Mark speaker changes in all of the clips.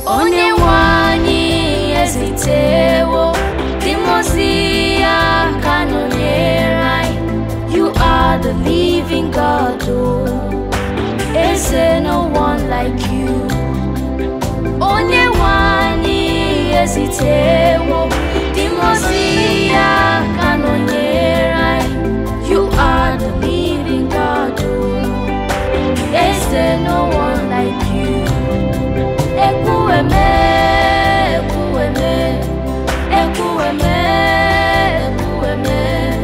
Speaker 1: onye nwe anyị ezitewo dimozi ya ka nọnyere anyị you are the living God oh. eze no one like you onye nwe anyị ezitewo dimozi ya ka nọnyere anyị you are the living God oh. eze no one like you ekwueme ekwueme ekwueme ekwueme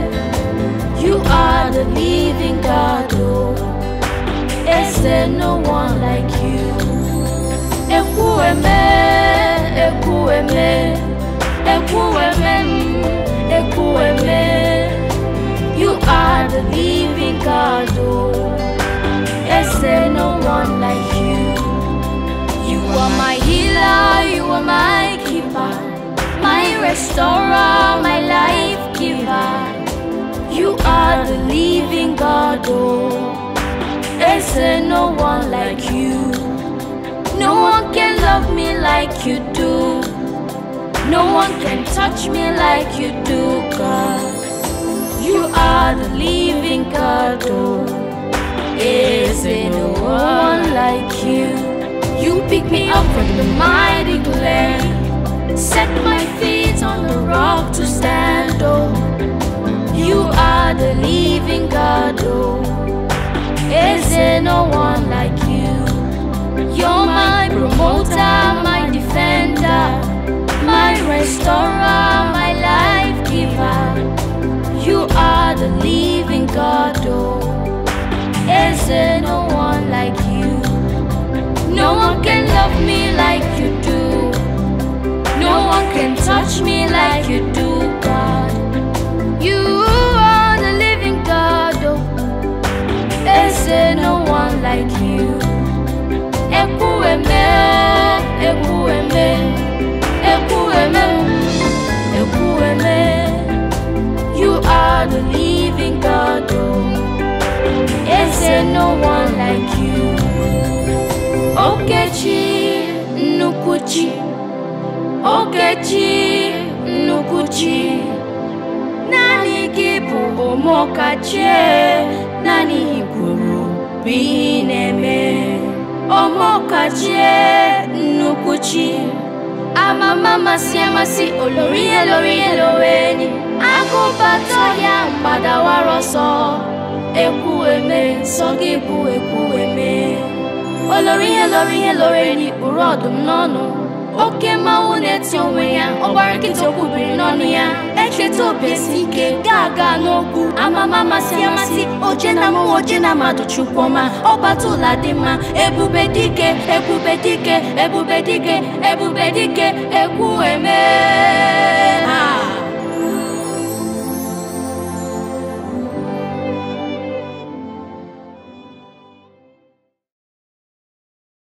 Speaker 1: you are the living God oh. eze no one like you ekwueme ekwueme ekwueme mm, ekwueme you are the living God oh. eze no one like you you are my healer, you are my keeper, my restorer, my life giver. You are the living God, oh. Is there no one like you? No one can love me like you do. No one can touch me like you do, God. You are the living God, oh. Is there no one like you? You pick me up from the mighty clay, set my feet on the rock to stand. Oh, you are the living God. Oh, is there no one like you? You're my promoter, my defender, my restorer, my life giver. You are the living God. Oh, is there no one like you? No one can love me like you do. No one can touch me like you do, God. You are the living God. Oh, is there no one like you? Ekwueme, ekwueme, ekwueme, ekwueme. You are the living God. Oh, is there no one like you? Okechi Nnukwuchi Okechi Nnukwuchi Naanị gị bụ ọmọkachie Naanị gị kwuru bụ ihe ị na-eme Ọmọkachie Nnukwuchi Amama masị amasị olori ihe lori ihe loweni Agụbata ya mgbadawara ọsọ Ekwueme nsọ gị bụ ekwueme olori ihe lori ihe lori n'ikpuru ọdụm n'ọnụ oke mmanwụ na-eti onwe ya ọgbara nkịtị okwu biri n'ọnụ ya echeta obiesi ike ga-aga n'okwu amama masị amasị oje na mụ oje na mmadụ chukwuma ọbata ụla dị mma ebube dike ebube dike ebube dike ebube dike ekwu eme